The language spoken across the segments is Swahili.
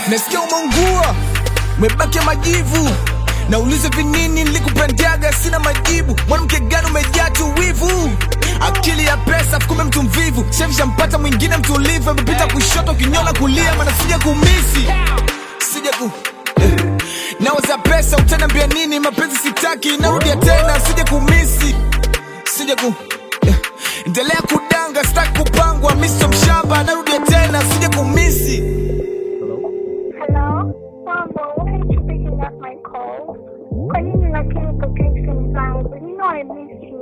nasikia umeungua umebaki majivu naulize vinini nilikupendaga sina majibu mwanamke gani umejaa tu wivu akili ya pesa fukume mtu mvivu shemshampata mwingine mtulivu amepita kushoto kinyola kulia mana sija kumisi sija ku eh. nawaza pesa utanambia nini mapenzi sitaki narudia tena sija kumisi sija ku eh. endelea kudanga sitaki kupangwa miso mshamba narudia tena sija kumisi Hello? Mambo, why aren't you picking up my calls? Kwa nini lakini upokei simu zangu? You know I miss you.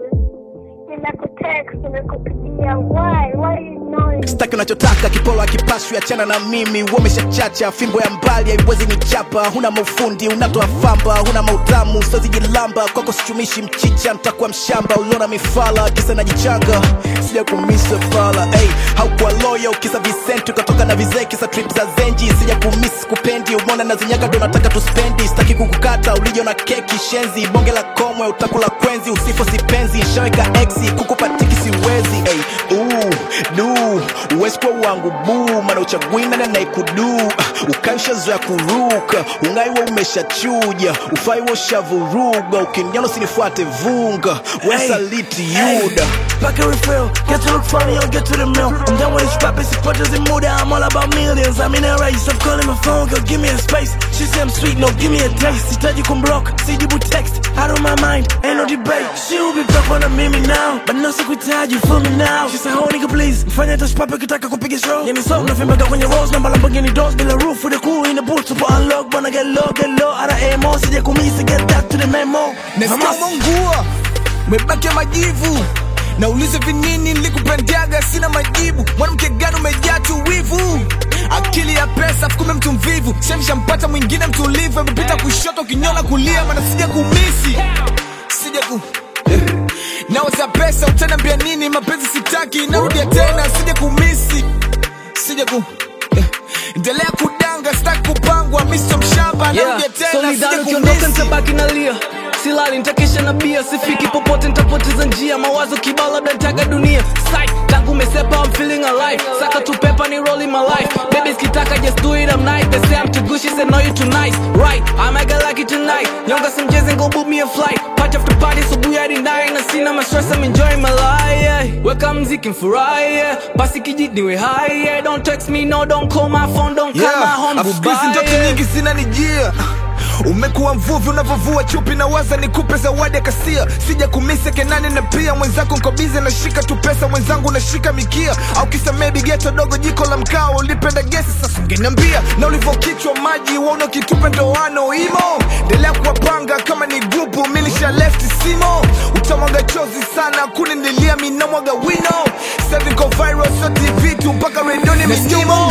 Nimekutext, nimekupigia. Why? Why are you ignoring? staki unachotaka kipolo akipashwi achana na mimi uomeshachacha fimbo ya mbali haiwezi ni chapa huna maufundi unatoa famba huna mautamu sozijilamba kwako sichumishi mchicha mtakuwa mshamba uliona mifala kisa najichanga sija kumisa fala hey, haukuwa loyo kisa visenti ukatoka na vizee kisa trip za zenji sija kumisi kupendi umona na zinyaga ndo nataka tuspendi sitaki kukukata ulijo na keki shenzi bonge la komwe utakula kwenzi usifo sipenzi shaweka exi kukupatiki siwezi hey, uu, du uwezi kuwa wangu buu mana uchagwina na naikudu ukaishazoya kuruka ungaiwa umeshachuja ufaiwa ushavuruga ukiniona usinifuate vunga wesaliti yuda Back a refill, get to look funny, I'll get to the mill. I'm done with this rap, it's purchase and mood, I'm all about millions. I'm in a race, I'm calling my phone, girl, give me a space. She say I'm sweet, no, give me a taste. Sitaji kumblock, sijibu text, out of my mind, ain't no debate. She will be back on a mimi now, but no sikuitaji, feel me now. She say, oh nigga please, mfanya touch papa kitaka kupiga show. Yani so, nafimbaga kwenye rose, namba Lamborghini doors, bila roof, with a cool in the boots, super unlock, wanna get low, get low, out of AMO, sija kumisi, get that to the memo. nasikia Hamas. umeungua umebaki majivu naulize vinini nilikupendaga sina majibu mwanamke gani umejaa tu wivu akili ya pesa fukume mtu mvivu shemshampata mwingine mtulivu amepita kushoto kinyola kulia mana sija kumisi sija ku eh. nawaza pesa utanambia nini mapenzi sitaki narudia tena sija kumisi sija ku eh. endelea kudanga sitaki kupangwa miso mshamba narudia tena solidari sija ukiondoka kumisi nitabaki nalia silali nitakesha na bia sifiki popote nitapoteza njia mawazo kibao labda nitaka dunia Psych, tangu umesepa I'm feeling alive saka tu pepa ni rolling my life baby skitaka just do it I'm nice they say I'm too good she said no you too nice right I might get lucky tonight nyonga some jazz and go book me a flight party after party so booyah hadi nine na sina ma stress I'm enjoying my life yeah. weka mziki mfurahi yeah. basi kijit niwe high yeah. don't text me no don't call my phone don't call my home Afu siku hizi goodbye ndoto yeah. nyingi zinanijia umekuwa mvuvi unavyovua chupi na waza nikupe zawadi ya kasia sija kumise kenani na pia mwenzako nkobize nashika tu pesa mwenzangu nashika mikia au kisa maybe geto dogo jiko la mkaa ulipenda gesi sasa ungeniambia na ulivyokichwa maji wauna kitupe ndoano imo endelea kuwapanga kama ni grupu milisha left simo utamwaga chozi sana kunendelea minamwaga wino seviko viral so tv tu mpaka redioni minyimo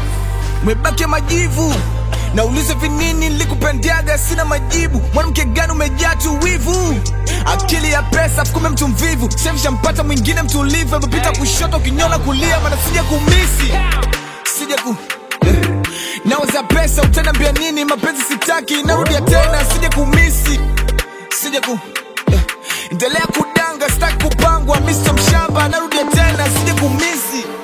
umebaki majivu naulize vinini nilikupendaga sina majibu mwanamke gani umejaa tu wivu akili ya pesa fukume mtu mvivu shemshampata mwingine mtulivu amepita kushoto kinyola kulia mana sija kumisi sija ku eh. nawaza pesa utanambia nini mapenzi sitaki narudia tena sija kumisi sija ku eh. endelea kudanga sitaki kupangwa miso mshamba narudia tena sija kumisi